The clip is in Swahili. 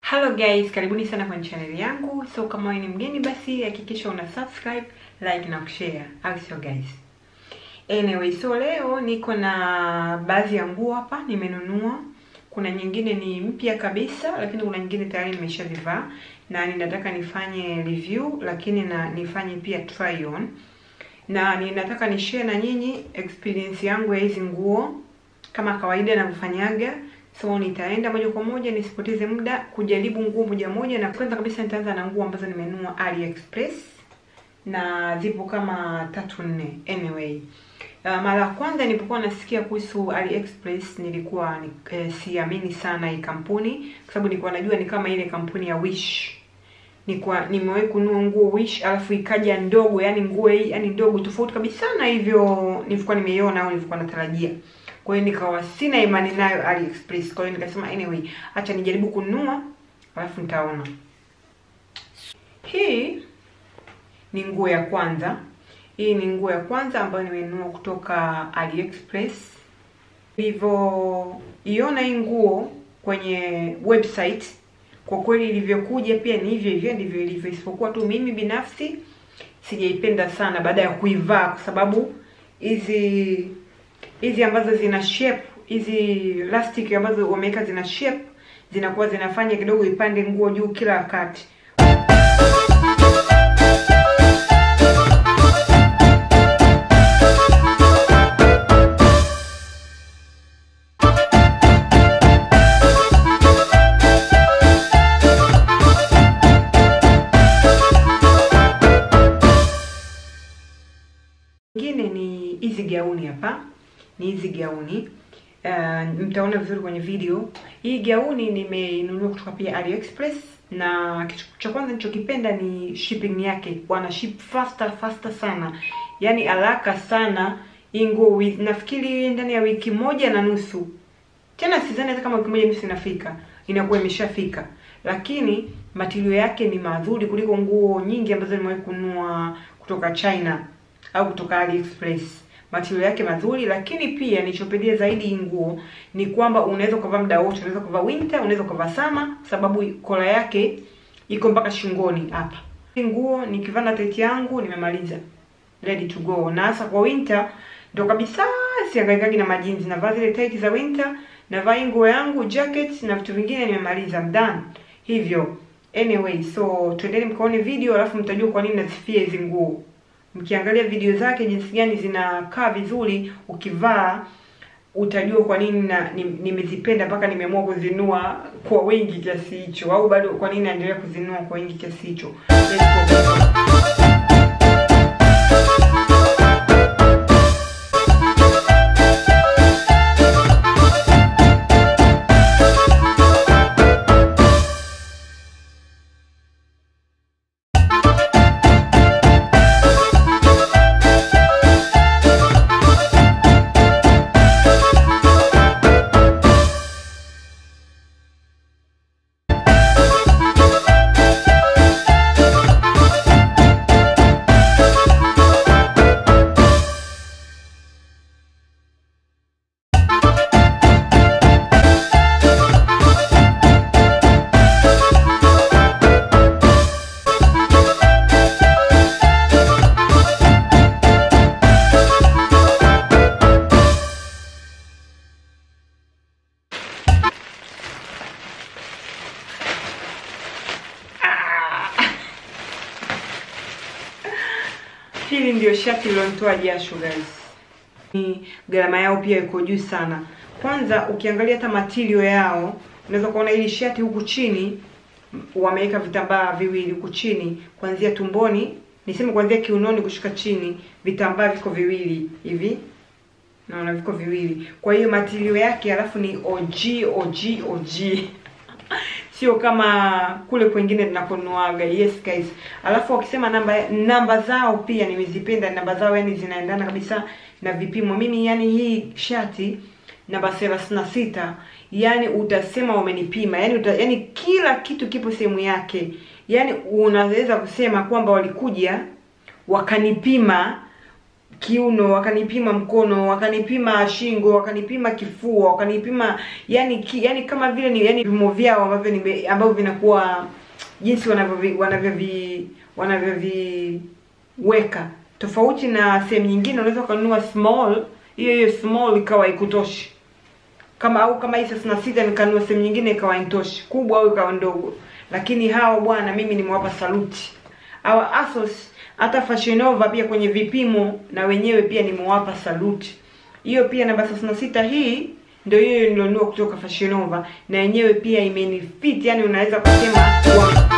Hello guys, karibuni sana kwenye channel yangu. So kama wewe ni mgeni basi hakikisha una subscribe, like na kushare. Au sio guys? Anyway, so leo niko na baadhi ya nguo hapa nimenunua. Kuna nyingine ni mpya kabisa, lakini kuna nyingine tayari nimeshazivaa na ninataka nifanye review, lakini na nifanye pia try on. Na ninataka ni share na nyinyi experience yangu ya hizi nguo kama kawaida navyofanyaga. So nitaenda moja kwa moja nisipoteze muda kujaribu nguo moja moja, na kwanza kabisa nitaanza na nguo ambazo nimenunua AliExpress na zipo kama tatu nne. Anyway, uh, mara ya kwanza nilipokuwa nasikia kuhusu AliExpress nilikuwa ni, eh, siamini sana hii kampuni kwa sababu nilikuwa najua ni kama ile kampuni ya Wish. Nilikuwa nimewahi kununua nguo Wish alafu ikaja ndogo, yani nguo hii yani ndogo tofauti kabisa na hivyo nilikuwa nimeiona au nilikuwa natarajia. Kwa hiyo nikawa sina imani nayo AliExpress. Kwa hiyo nikasema anyway, acha nijaribu kununua alafu nitaona. Hii ni nguo ya kwanza. Hii ni nguo ya kwanza ambayo nimenunua kutoka AliExpress. Nilivyoiona hii nguo kwenye website, kwa kweli ilivyokuja pia ni hivyo hivyo ndivyo ilivyo, isipokuwa tu mimi binafsi sijaipenda sana baada ya kuivaa, kwa sababu hizi hizi ambazo zina shape hizi elastic ambazo wameweka zina shape zinakuwa zinafanya kidogo ipande nguo juu kila wakati. Nyingine ni hizi gauni hapa ni hizi gauni uh, mtaona vizuri kwenye video. Hii gauni nimeinunua kutoka pia AliExpress, na kitu cha kwanza nilichokipenda ni shipping yake, wana ship faster faster sana, yani haraka sana. Hii nguo nafikiri ndani ya wiki moja na nusu, tena sidhani hata kama wiki moja nusu inafika, inakuwa imeshafika. Lakini matilio yake ni mazuri kuliko nguo nyingi ambazo nimewahi kununua kutoka China au kutoka AliExpress material yake mazuri, lakini pia nilichopendia zaidi hii nguo ni kwamba unaweza ukavaa muda wote, unaweza kuvaa winter, unaweza kuvaa summer, sababu kola yake iko mpaka shingoni hapa. Hii nguo nikivaa na tight yangu nimemaliza, ready to go. Na hasa kwa winter ndo kabisa siangaikagi na majinzi, navaa zile tight za winter, navaa hii nguo yangu jacket na vitu vingine, nimemaliza, I'm done hivyo. Anyway, so twendeni mkaone video, alafu mtajua kwa nini nasifia hizi nguo mkiangalia video zake jinsi gani zinakaa vizuri, ukivaa utajua kwa nini na nimezipenda mpaka nimeamua kuzinua kwa wingi kiasi hicho, au bado kwa nini naendelea kuzinua kwa wingi kiasi hicho. Hili ndio shati lilonitoa jasho guys. Ni gharama yao pia iko juu sana. Kwanza ukiangalia hata material yao, unaweza kuona hili shati huku chini wameweka vitambaa viwili huku chini kuanzia tumboni, niseme kuanzia kiunoni kushuka chini, vitambaa viko viwili hivi. Naona viko viwili. Kwa hiyo material yake alafu ni OG OG OG. Sio kama kule kwingine tunakonuaga. Yes guys. Alafu wakisema namba namba zao pia nimezipenda namba zao, yani zinaendana kabisa na vipimo. Mimi yani hii shati namba thelathini na sita yani utasema wamenipima, yani uta, yani kila kitu kipo sehemu yake. Yani unaweza kusema kwamba walikuja wakanipima kiuno wakanipima mkono wakanipima shingo wakanipima kifua wakanipima yani ki, yani kama vile ni yani vimo vyao ambavyo ni ambavyo vinakuwa jinsi wanavyovi wanavyovi wanavyoviweka tofauti na sehemu nyingine unaweza ukanunua small hiyo hiyo small ikawa ikutoshi kama au kama hii thelathini na sita nikanunua sehemu nyingine ikawa intoshi kubwa au ikawa ndogo lakini hawa bwana mimi nimewapa saluti hawa asos hata Fashion Nova pia kwenye vipimo na wenyewe pia nimewapa saluti. Hiyo pia namba 36 hii ndio hiyo nilionunua kutoka Fashion Nova na yenyewe pia imenifit, yani unaweza kusema wa